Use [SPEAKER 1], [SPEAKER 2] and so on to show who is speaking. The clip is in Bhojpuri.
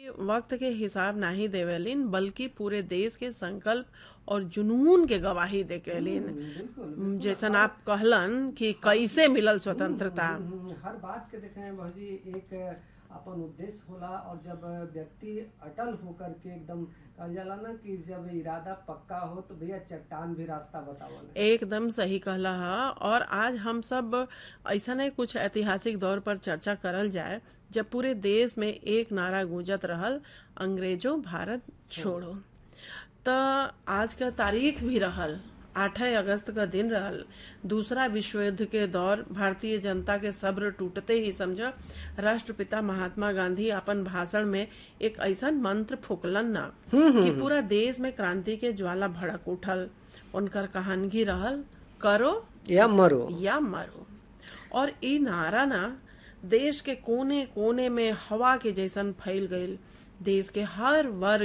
[SPEAKER 1] वक्त के हिसाब नाही देवेलिन बल्कि पूरे देश के संकल्प और जुनून के गवाही देकेलिन
[SPEAKER 2] बिल्कुल
[SPEAKER 1] जैसन आप कहलन कि कैसे मिलल स्वतंत्रता
[SPEAKER 2] हम्म, हर बात के देखें भौजी एक अपन उद्देश्य होला और जब व्यक्ति अटल होकर के एकदम कहल जाला ना कि जब इरादा पक्का हो तो भैया चट्टान भी रास्ता बतावल
[SPEAKER 1] एकदम सही कहला हा और आज हम सब ऐसा नहीं कुछ ऐतिहासिक दौर पर चर्चा करल जाए जब पूरे देश में एक नारा गूंजत रहल अंग्रेजों भारत छोड़ो त आज का तारीख भी रहल 8 अगस्त का दिन रहल दूसरा विश्व युद्ध के दौर भारतीय जनता के सब्र टूटते ही समझ राष्ट्रपिता महात्मा गांधी अपन भाषण में एक ऐसा मंत्र फूकलन ना कि पूरा देश में क्रांति के ज्वाला भड़क उठल उनकर कहानगी रहल करो
[SPEAKER 2] या मरो
[SPEAKER 1] या मरो और ई नारा ना देश के कोने कोने में हवा के जैसन फैल गईल देश के हर वर्ग